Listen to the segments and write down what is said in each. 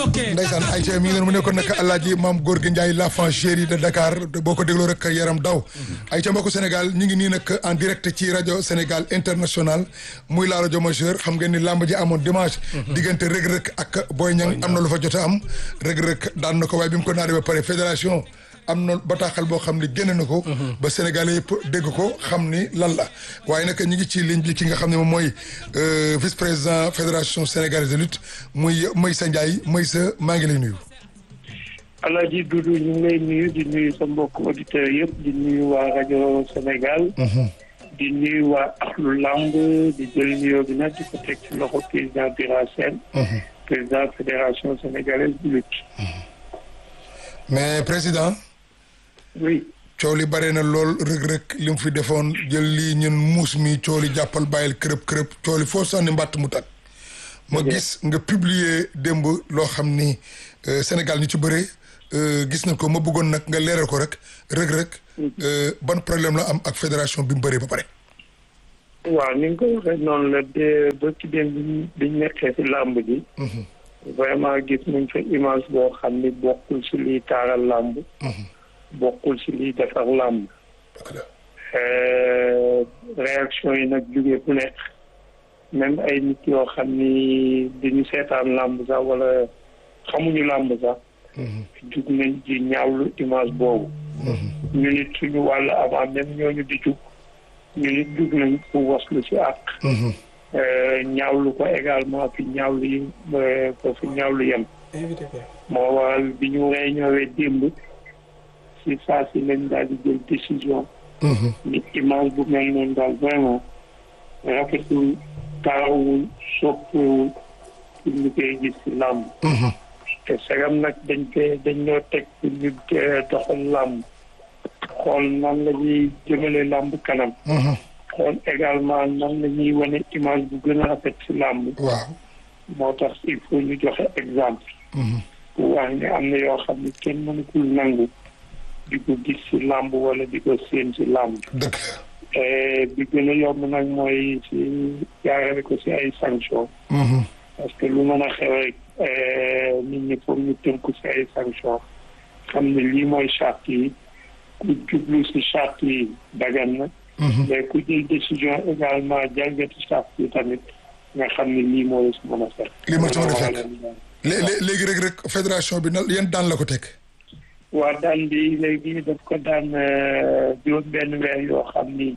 ndeysaan Aïcha mi ngi noonu mu nekkoon nag Alaaji Maam Gorgui Ndiaye l'enfant chéri de Dakar boo ko dégloo rek yaram daw Aïcha mbokku Sénégal ñu ngi nii nag en direct ci rajo Sénégal international muy la rajo majeur xam ngeen ni làmb ji amoon dimanche diggante rëg-rëg ak Boy Niang am na lu fa jot a am rëg-rëg daan na ko waaye bi mu ko naanee ba pare fédération am na bataaxal boo xam ne génn na ko ba Sénégalais yëpp dégg ko xam ni lan la waaye nag ñu ngi ci ligne bi ki nga xam ne moom mooy vice président fédération sénégalaise de lutte muy Meissa Ndiaye Meissa maa ngi lay nuyu Alaaji Doudou ñu ngi lay nuyu di nuyu sa mbokk auditeurs yëpp di nuyu waa rajo Sénégal di nuyu waa axlu lamb di jël nuyoo bi nag di ko teg ci loxo président Bira Sène président fédération sénégalaise de lutte mais président oui coow li bare na lool rëg-rëg li mu fi defoon jël lii ñun muus mi coow li jàppal bàyyil kërëb kërëb coow li foo sànni mbàtt mu tag ma gis nga publier démb loo xam ni Sénégal ñu ci bëree gis nañ ko ma bëggoon nag nga leeral ko rek rëg-rëg ban problème la am ak fédération bi mu bëree ba pare waaw ni nga ko waxee noonu la de ba ci démb bi biñ nekkee si làmb ji vraiment gis nañ fa image boo xam ni bokkul si liy taaral làmb bokkul si liy defar làmb réaction yi nag jógee bu nekk même ay nit yoo xam ni dañu seetaan làmb sax wala xamuñu làmb sax jug nañ ci ñaawlu image boobu ñu nit suñu wàll avant même ñooñu di jug ñu nit jug nañ pour waslu si àq ñaawlu ko également fi ñaawlu yi ko fi ñaawlu yem moo waral bi ñu réunion démb si saa si lañ daal di jël décision ni image bu mel noonu daal vraiment rafetul taawul soppiwul pour ñu koy gis si làmb te sagam nag dañ koy dañ ñoo teg pour ñu doxal làmb xool nan la ñuy jëmale làmb kanam xool également nan la ñuy wane image bu gën a rafet si làmb waaw moo tax il faut ñu joxe exemple pour wax ne am na yoo xam ne kenn mënukul nangu di ko gis si làmb wala di ko séen si làmb dëgg bi gën a yomb nag mooy si jaarale ko si ay sanction parce que lu mën a xew rek nit ñi foog ñu tënku si ay sanction xam ne lii mooy charte yi ku jublu si charte yi dagan na mais ku jël décision également jalgati charte yi tamit nga xam ne lii moo si mën a fekk lii moo ci mën a fekk léegi rek rek fédération bi na yan daan la ko teg waa daan bi léegi daf ko daan juróom benn weer yoo xam ni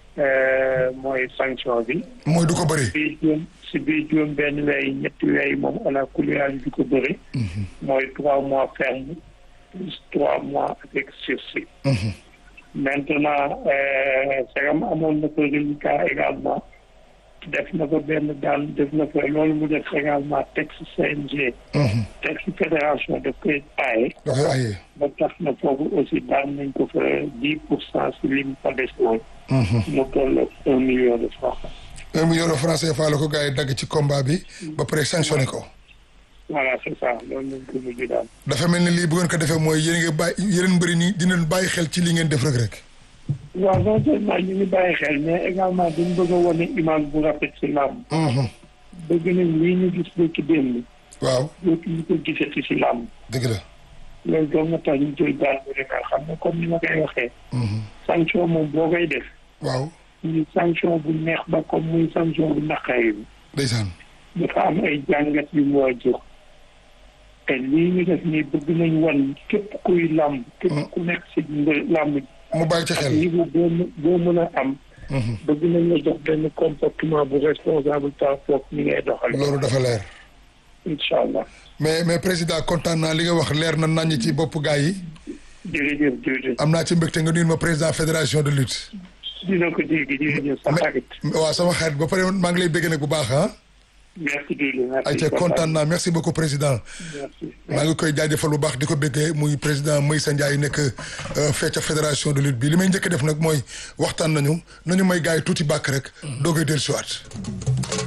mooy sanction bi mooy du ko bëri bii juróom si biir juróom benn weer yi ñetti weer yi moom ala kuliyaan du ko bëri mooy trois mois ferme plus trois mois avec sursis maintenant sagam amoon na ko reliquat également def na ko benn daan def na ko loolu mu def également texte CNG texte fédération daf koy aaye da koy aaye ba tax na foofu aussi daan nañ ko fa dix pour cent si lim fa des woon mu toll un million de francs un million de francs CFA la ko gars yi dagg ci combat bi ba pare sanctionné ko voilà c'est ça loolu lañ ko mujj daal dafa mel ni lii bu ngeen ko defee mooy yéen nga bàyyi yeneen mbëri nii dinañ bàyyi xel ci li ngeen def rek rek waaw non seulement ñu ngi bàyyi xel mais également dañ bëgg a wane image bu rafet si làmb bëgg nañ lii ñu gis ba ci démb waaw dootu ñu ko gisati si làmb dëgg la loolu doon nga tax ñu jël daal bu nga xam ne comme ni ma koy waxee sanction moom boo koy def waaw muy sanction bu neex ba comme muy sanction bu naqari bi ndeysaan dafa am ay jàngat yu mu war a jox te lii ñu def nii bëgg nañ wan képp kuy làmb képp ku nekk si làmb mu bàyyi ci ak xel niveau boo mën boo mën a am bëgg nañ la jox benn comportement bu responsable par rapport ni ngay doxal loolu dafa leer incha allah mais mais président kontaan naa li nga wax leer na naññ ci bopp gars yi jërëjëf jërëjëf am naa ci mbégte nga nuyu ma président fédération de lutte dina ko dégg jërëjëf sa xarit waaw sama xarit ba pare maa ngi lay bégg nag bu baax ah merci Doudou merci ayca kontaan naa merci beaucoup président merci maa ngi koy jaajëfal bu baax di ko béggee muy président Meissa Ndiaye nekk fee ca fédération de lutte bi li may njëkk def nag mooy waxtaan nañu nañu may gars yi tuuti bàkk rek doo koy dellusiwaat